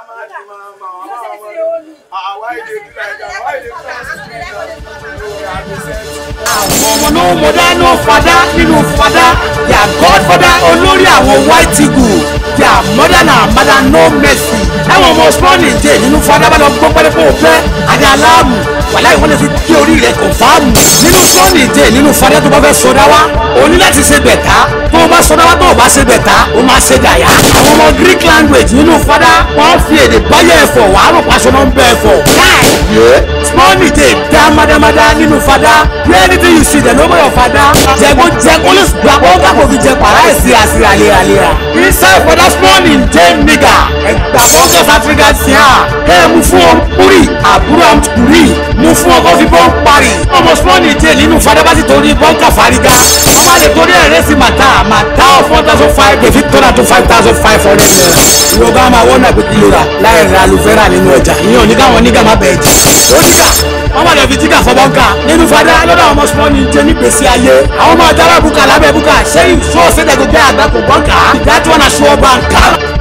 àwọn ọmọ náà mo dáná fada nínú fada their godfather olórí àwọn white eagle their mother na mother no mercy táwọn ọmọ small nìjẹ nínú fada bá lọ gbọ́ pẹ́lẹ́pẹ́ òfẹ́ àti aláàmù wàhálà ìwọ́n lè fi kí orí rẹ̀ kò fáàmù nínú small nìjẹ nínú fada tó bá fẹ́ sọdá wa o ní láti ṣe bẹ̀tá tó o bá sọdá wa tó o bá ṣe bẹ̀tá o máa ṣe dàyà àwọn ọmọ greek language nínú fada wọ́n fi èdè báyẹ̀ ẹ̀fọ̀ wàá rò pàṣọ náà ń bẹ ẹ̀fọ̀ káì yé small nìjẹ dá mádámádá nínú fada bí anything you see dem no your fada jẹgo jẹgo lè gba wọn kàkó fi jẹ pàrọ̀ ẹ̀ síra síra léraléra inside for that small nìjẹ nigga ẹgbà focus africa sí à kẹ́ ẹ mú fún ọ kúrì àbúrò àmukùrì mú fún ọkọ fi bọ́n parí ọmọ small nìjẹ nínú fada bá ti torí bọ́ǹkà fárígá wọ́n bá lè torí ẹ̀rẹ́ sí màtá màtá of one thousand five kè fi tọ́ra tó five thousand five hundred naira yorùbá máa wọ́n náà pé kí ló rà láì ra alufẹ́rà nínú ọjà ìyẹn ò ní káwọn nígà má bẹ̀ẹ́ jì ó nígà wọ́n bá lọ fi jígà fọ́ bọ́ǹkà nínú fada lọ́dọ̀ àwọn ọmọ small nìjẹ ní gbèsè ayé àwọn ọmọ àtàrà bùkà lábẹ́ bùkà ṣé ìṣó ṣẹ́dẹ̀gbẹ́ àgbà kò bọ́ǹkà ìdájọ́ náà ṣọ́ bá ń kà